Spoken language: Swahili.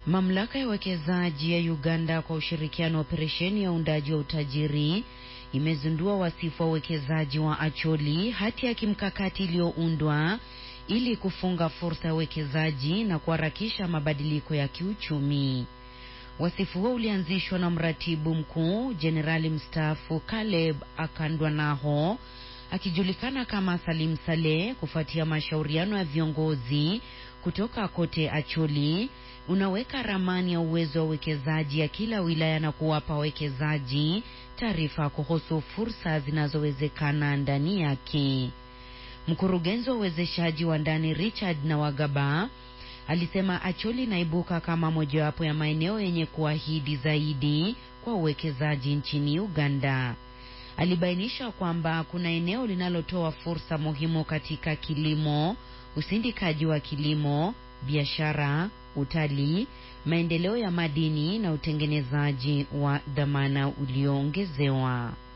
Mamlaka ya uwekezaji ya Uganda kwa ushirikiano wa operesheni ya uundaji wa utajiri imezindua wasifu wa uwekezaji wa Acholi, hati ya kimkakati iliyoundwa ili kufunga fursa ya uwekezaji na kuharakisha mabadiliko ya kiuchumi. Wasifu huo ulianzishwa na mratibu mkuu jenerali mstaafu Caleb Akandwanaho akijulikana kama Salim Saleh kufuatia mashauriano ya viongozi kutoka kote Acholi. Unaweka ramani ya uwezo wa uwekezaji ya kila wilaya na kuwapa wawekezaji taarifa kuhusu fursa zinazowezekana ndani yake. Mkurugenzi wa uwezeshaji wa ndani Richard Nawagaba alisema Acholi inaibuka kama mojawapo ya maeneo yenye kuahidi zaidi kwa uwekezaji nchini Uganda. Alibainisha kwamba kuna eneo linalotoa fursa muhimu katika kilimo, usindikaji wa kilimo, biashara, utalii, maendeleo ya madini na utengenezaji wa dhamana ulioongezewa.